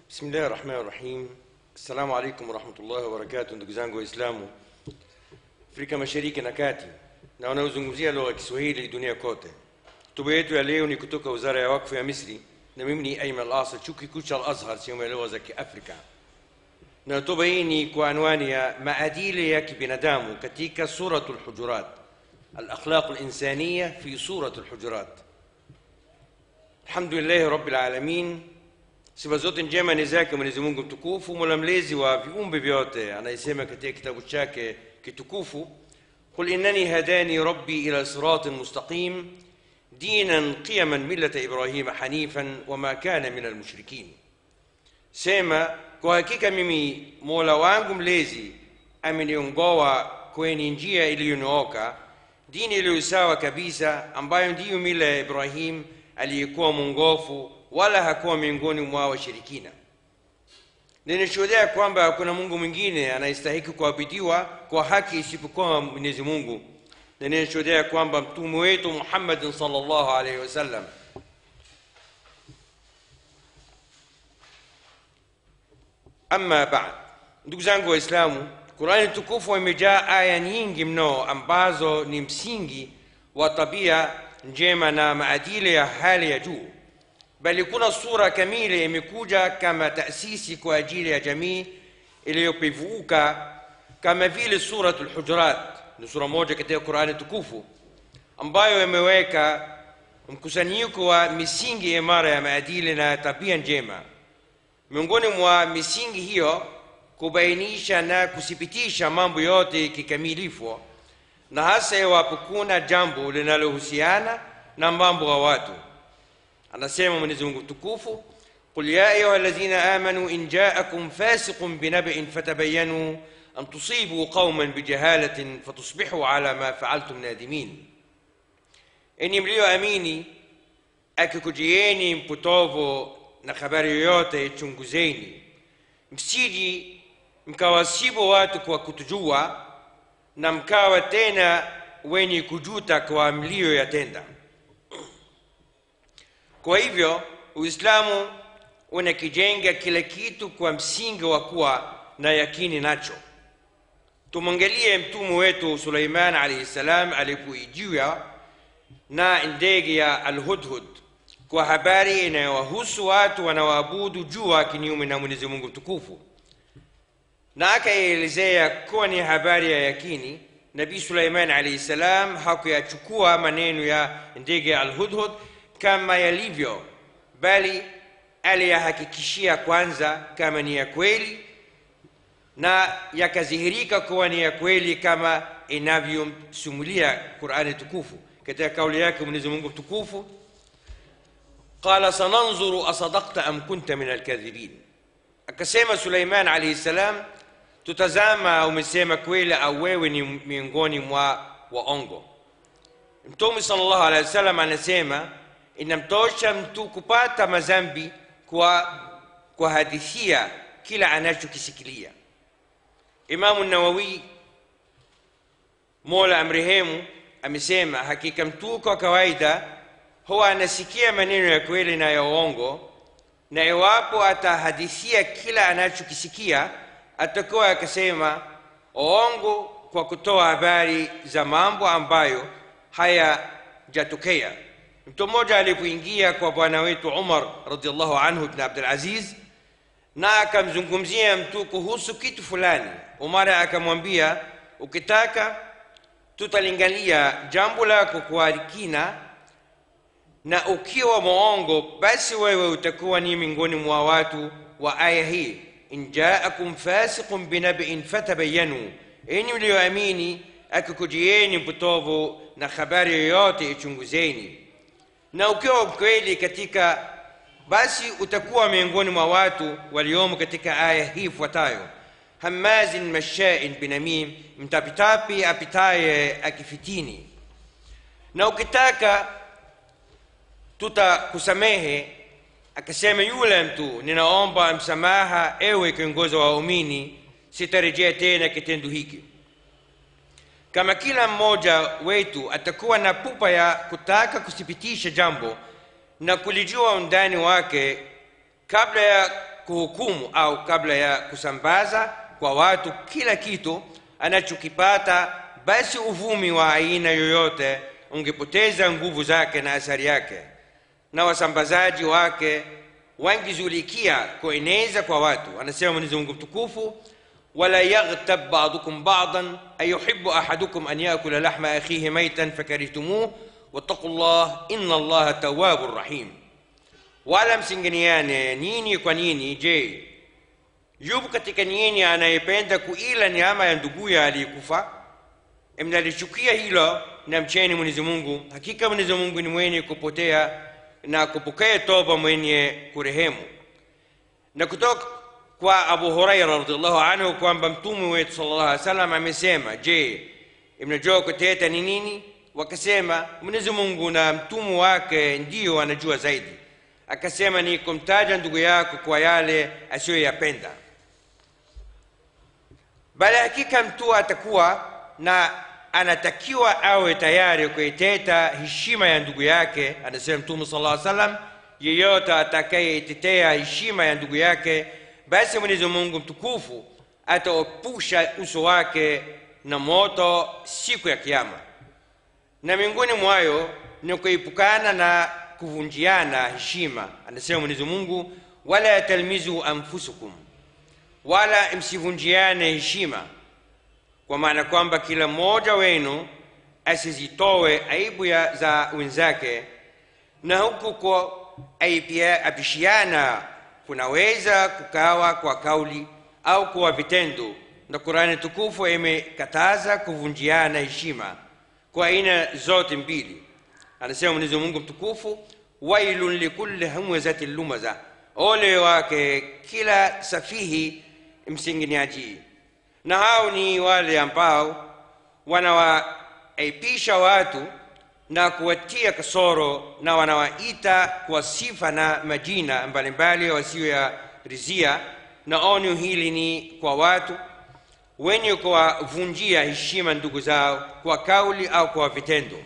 Bismillahi rahmani rahim. Assalamu alaikum warahmatullahi wabarakatuh, ndugu zangu Waislamu Afrika Mashariki na Kati na wanaozungumzia lugha ya Kiswahili dunia kote. Hotuba yetu ya leo ni kutoka Wizara ya Wakfu ya Misri na mimi ni Ayman Al-Asad, chuo kikuu cha Al-Azhar sehemu ya lugha za Kiafrika, na hotuba hii ni kwa anwani ya maadili ya kibinadamu katika Suratul Hujurat, al-akhlaq al-insaniya fi Suratul Hujurat. Alhamdulillahi rabbil alamin Sifa zote njema ni zake Mwenyezi Mungu mtukufu, mola mlezi wa viumbe vyote, anayesema katika kitabu chake kitukufu, qul innani hadani rabbi ila siratin mustaqim dinan qiyaman millata ibrahima hanifan wama kana min almushrikin, sema kwa hakika mimi mola wangu mlezi ameniongoa kwenye njia iliyonyooka, dini iliyo sawa kabisa, ambayo ndiyo mila ya Ibrahim aliyekuwa mwongofu wala hakuwa miongoni mwa washirikina. Ninashuhudia kwamba hakuna Mungu mwingine anayestahiki kuabudiwa kwa haki isipokuwa Mwenyezi Mungu, na ninashuhudia kwamba mtume wetu Muhammadin sallallahu alaihi wasallam Amma baad, ndugu zangu Waislamu, Qurani tukufu imejaa aya nyingi mno ambazo ni msingi wa tabia njema na maadili ya hali ya juu bali kuna sura kamili imekuja kama taasisi kwa ajili ya jamii iliyopevuka kama vile Suratul Hujurat. Ni sura moja katika Qurani tukufu ambayo imeweka mkusanyiko wa misingi imara ya maadili na tabia njema. Miongoni mwa misingi hiyo kubainisha na kuthibitisha mambo yote kikamilifu, na hasa iwapo kuna jambo linalohusiana na mambo ya watu anasema Mwenyezi Mungu mtukufu, qul ya ayuha alladhina amanu in jaakum fasiqun binaba'in fatabayanu an tusibu qauman bijahalatin fatusbihu ala ma fa'altum nadimin, enyi mlioamini, akikujieni mpotovu na habari yoyote, chunguzeni, msiji mkawasibu watu kwa kutujua na mkawa tena wenye kujuta kwa mlioyatenda. Kwa hivyo Uislamu unakijenga kila kitu kwa msingi wa kuwa na yakini nacho. Tumwangalie mtume wetu Suleiman alayhi salam alipoijiwa na ndege ya Alhudhud kwa habari inayowahusu watu wanaoabudu jua kinyume na Mwenyezi Mungu mtukufu, na akaielezea kuwa ni habari ya yakini. Nabii Suleiman alayhi salam hakuyachukua maneno ya ndege ya Alhudhud kama yalivyo, bali aliyahakikishia kwanza kama ni ya kweli, na yakadhihirika kuwa ni ya kweli kama inavyomsimulia Qurani tukufu katika kauli yake Mwenyezi Mungu mtukufu, qala sananzuru asadakta am kunta min alkadhibin, akasema Suleiman alayhi salam, tutazama umesema kweli au wewe ni miongoni mwa waongo. Mtume sallallahu alaihi wasallam anasema inamtosha mtu kupata madhambi kwa kuhadithia kila anachokisikilia. Imamu Nawawi, Mola amrehemu, amesema hakika mtu kwa kawaida huwa anasikia maneno ya kweli na ya uongo, na iwapo atahadithia kila anachokisikia atakuwa akasema uongo kwa kutoa habari za mambo ambayo hayajatokea. Mtu mmoja alipoingia kwa bwana wetu Umar radhiallahu anhu ibn Abdul Aziz na akamzungumzia mtu kuhusu kitu fulani, Umar akamwambia, ukitaka tutalingalia jambo lako kwa kina, na ukiwa mwongo, basi wewe utakuwa ni miongoni mwa watu wa aya hii, in jaakum fasiqun binabiin fatabayanu, enyi mlioamini, akikujieni mpotovu na habari yoyote ichunguzeni na ukiwa kweli katika basi utakuwa miongoni mwa watu waliomo katika aya hii ifuatayo: hamazin mashain binamim, mtapitapi apitaye akifitini. Na ukitaka tutakusamehe. Akasema yule mtu, ninaomba msamaha, ewe kiongozi wa waumini, sitarejea tena kitendo hiki. Kama kila mmoja wetu atakuwa na pupa ya kutaka kuthibitisha jambo na kulijua undani wake kabla ya kuhukumu au kabla ya kusambaza kwa watu kila kitu anachokipata basi uvumi wa aina yoyote ungepoteza nguvu zake na athari yake na wasambazaji wake wangezulikia kueneza kwa watu anasema mwenyezi mungu mtukufu ولا يغتب بعضكم بعضا أيحب أحدكم أن يأكل لحم أخيه ميتا فكرهتموه واتقوا الله إن الله تواب رحيم wala msingeniane nini kwa nini je yupo katika nyinyi anayependa kuila nyama ya nduguye aliyekufa mnalichukia hilo na mcheni mwenyezi mungu hakika mwenyezi mungu ni mwenye kupotea na kupokea toba mwenye kurehemu na kutoka kwa abu huraira radiallahu anhu kwamba mtume wetu sallallahu alaihi wasallam amesema je mnajua kuteta ni nini wakasema mwenyezi mungu na mtume wake ndiyo anajua zaidi akasema ni kumtaja ndugu yako kwa yale asiyoyapenda bali hakika mtu atakuwa na anatakiwa awe tayari kuiteta heshima ya ndugu yake anasema mtume sala llaw salam yeyote atakayeitetea heshima ya ndugu yake basi mwenyezi mungu mtukufu ataopusha uso wake na moto siku ya kiama na miongoni mwayo ni kuepukana na kuvunjiana heshima anasema mwenyezi mungu wala talmizu anfusukum wala msivunjiane heshima kwa maana kwamba kila mmoja wenu asizitowe aibu ya za wenzake na huku kwa apishiana kunaweza kukawa kwa kauli au kwa vitendo na qurani tukufu imekataza kuvunjiana heshima kwa aina zote mbili anasema mwenyezi mungu mtukufu wailun likulli hamwazatin lumaza ole wake kila safihi msinginiaji na hao ni wale ambao wanawaipisha watu na kuwatia kasoro na wanawaita kwa sifa na majina mbalimbali wasiyoyarizia na onyo hili ni kwa watu wenye kuwavunjia heshima ndugu zao kwa kauli au kwa vitendo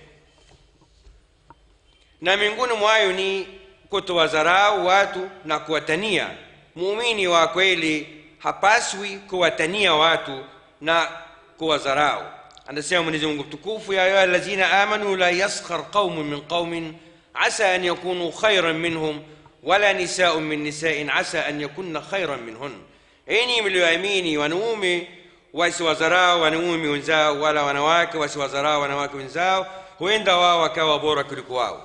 na miongoni mwayo ni kutowadharau watu na kuwatania muumini wa kweli hapaswi kuwatania watu na kuwadharau anasema mwenyezi mungu mtukufu ya ayuha lazina amanu la yaskhar qaumun min qaumin asa an yakunu khairan minhum wala nisaun min nisain asa an yakunna khairan minhun enyi mlioamini wanaume wasiwadharau wanaume wenzao wala wanawake wasiwadharau wanawake wenzao huenda wao wakawa bora kuliko wao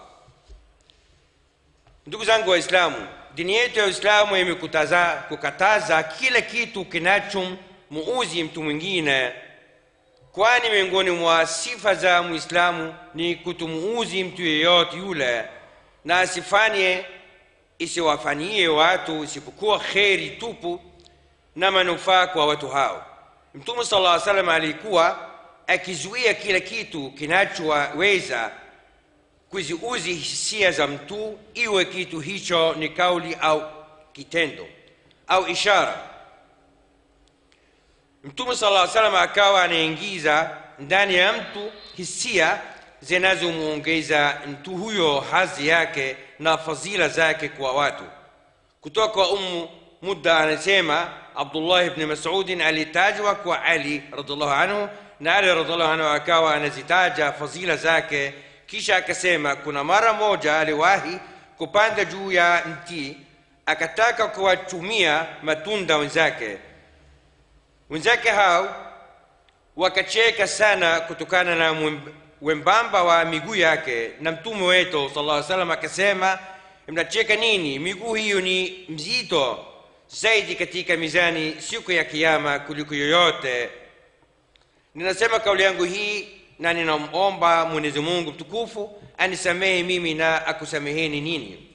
ndugu zangu waislamu dini yetu ya uislamu imekutaza kukataza kila kitu kinachomuuzi mtu mwingine kwani miongoni mwa sifa za mwislamu ni kutumuuzi mtu yeyote yule na asifanye isiwafanyie watu isipokuwa kheri tupu na manufaa kwa watu hao mtume sala llaw salam alikuwa akizuia kila kitu kinachoweza kuziuzi hisia za mtu iwe kitu hicho ni kauli au kitendo au ishara mtume sala llaw salam akawa anaingiza ndani ya mtu hisia zinazomwongeza mtu huyo hadhi yake na fadhila zake kwa watu kutoka kwa umu mudda anasema abdullah bni masudin alitajwa kwa ali radiallahu anhu na ali radiallahu anhu akawa anazitaja fadhila zake kisha akasema kuna mara moja aliwahi kupanda juu ya mti akataka kuwachumia matunda wenzake wenzake hao wakacheka sana kutokana na wembamba wa miguu yake na mtume wetu sala llaw salam akasema mnacheka nini miguu hiyo ni mzito zaidi katika mizani siku ya kiama kuliko yoyote ninasema kauli yangu hii na ninamomba mwenyezi mungu mtukufu anisamehe mimi na akusameheni nini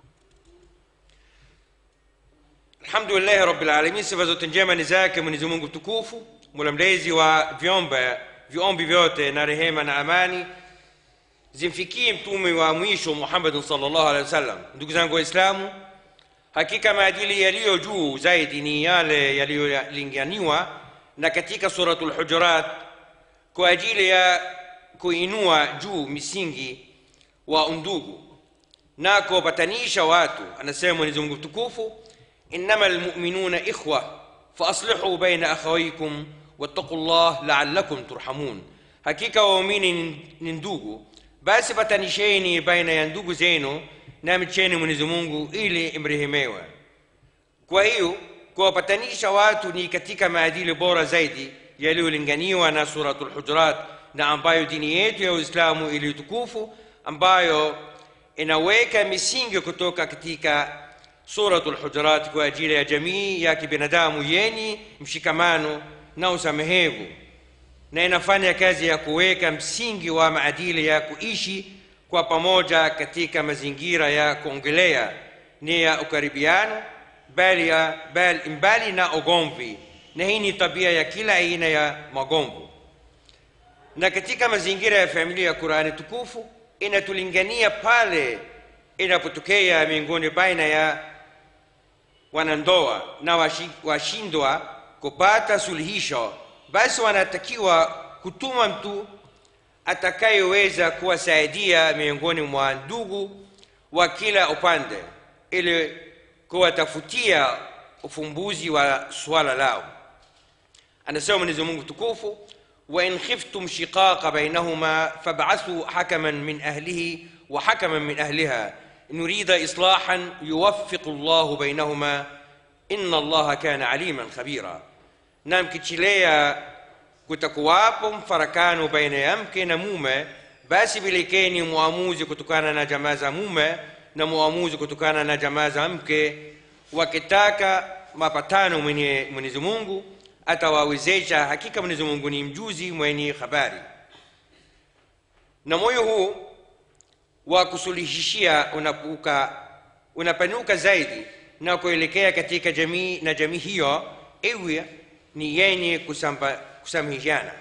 alhamdulillahi rabilalamin sifa zote njema ni zake mwenyezi mungu mtukufu mula mlezi wa vyombe viombi vyote na rehema na amani zimfikie mtume wa mwisho muhammadin salllahu alehi wasallam ndugu zangu waislamu hakika maadili yaliyo juu zaidi ni yale yaliyolinganiwa na katika suratu lhujurat kwa ajili ya kuinua juu misingi wa undugu na kuwapatanisha watu anasema mwenyezi mungu mtukufu إنما المؤمنون إخوة فأصلحوا بين أخويكم واتقوا الله لعلكم ترحمون hakika waumini ni ndugu basi patanisheni baina ya ndugu zenu na mcheni mwenyezi mungu ili mrehemewe kwa hiyo kuwapatanisha watu ni katika maadili bora zaidi yaliyolinganiwa na suratul hujurat na ambayo dini yetu ya uislamu iliyotukufu ambayo inaweka misingi kutoka katika suratul hujurat kwa ajili ya jamii ya kibinadamu yenye mshikamano na usamehevu na inafanya kazi ya kuweka msingi wa maadili ya kuishi kwa pamoja katika mazingira ya kuongelea ni ya ukaribiano bali, ya, bali mbali na ugomvi na hii ni tabia ya kila aina ya magomvo na katika mazingira ya familia ya qurani tukufu inatulingania pale inapotokea miongoni baina ya wanandoa na washi- washindwa kupata suluhisho basi wanatakiwa kutuma mtu atakayeweza kuwasaidia miongoni mwa ndugu wa kila upande ili kuwatafutia ufumbuzi wa suala lao anasema mwenyezi mungu tukufu wain khiftum shiqaqa bainahuma fab'athu hakaman min ahlihi wa hakaman min ahliha in yurida islahan yuwaffiqu llahu bainahuma inna allaha kana aliman khabira na mkichelea kutakuwapo mfarakano baina ya mke na mume basi pelekeni muamuzi kutokana na jamaa za mume na muamuzi kutokana na jamaa za mke wakitaka mapatano mwenye mwenyezi mungu atawawezesha hakika mwenyezi mungu ni mjuzi mwenye habari na moyo huu wa kusuluhishia unapuka unapanuka zaidi na kuelekea katika jamii na jamii hiyo iwe ni yenye kusamba- kusameheana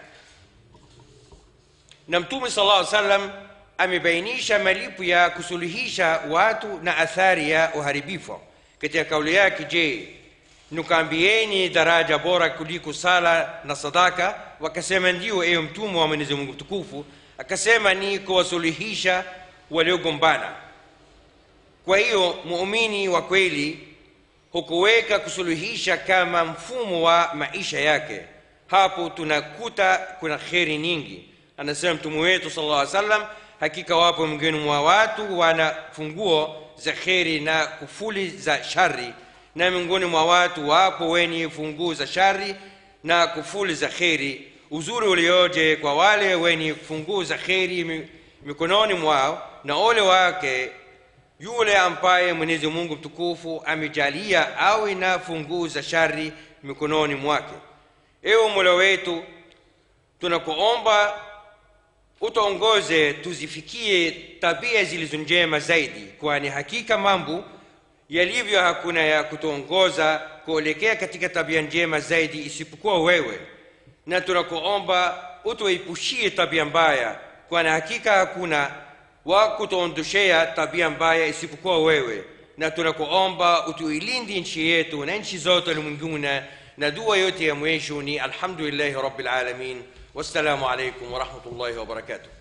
na mtume sala llaw salam amebainisha malipo ya kusuluhisha watu na athari ya uharibifu katika kauli yake je nukaambieni daraja bora kuliko sala na sadaka wakasema ndio ewe mtume wa mwenyezi mungu mtukufu akasema ni kuwasuluhisha waliogombana kwa hiyo muumini wa kweli hukuweka kusuluhisha kama mfumo wa maisha yake hapo tunakuta kuna kheri nyingi anasema mtume wetu sala llah salam hakika wapo miongoni mwa watu wana funguo za kheri na kufuli za shari na miongoni mwa watu wapo wenye funguo za shari na kufuli za kheri uzuri ulioje kwa wale wenye funguo za kheri mi- mikononi mwao na ole wake yule ambaye mwenyezi mungu mtukufu amejalia awe na funguo za shari mikononi mwake ewe mola wetu tunakuomba utuongoze tuzifikie tabia zilizo njema zaidi kwani hakika mambo yalivyo hakuna ya kutuongoza kuelekea katika tabia njema zaidi isipokuwa wewe na tunakuomba utuepushie tabia mbaya kwani hakika hakuna wa kutuondoshea tabia mbaya isipokuwa wewe na tunakuomba utuilindi nchi yetu na nchi zote ulimwenguni na dua yote ya mwisho ni alhamdulillahi rabbil alamin wassalamu alaikum warahmatullahi wabarakatuh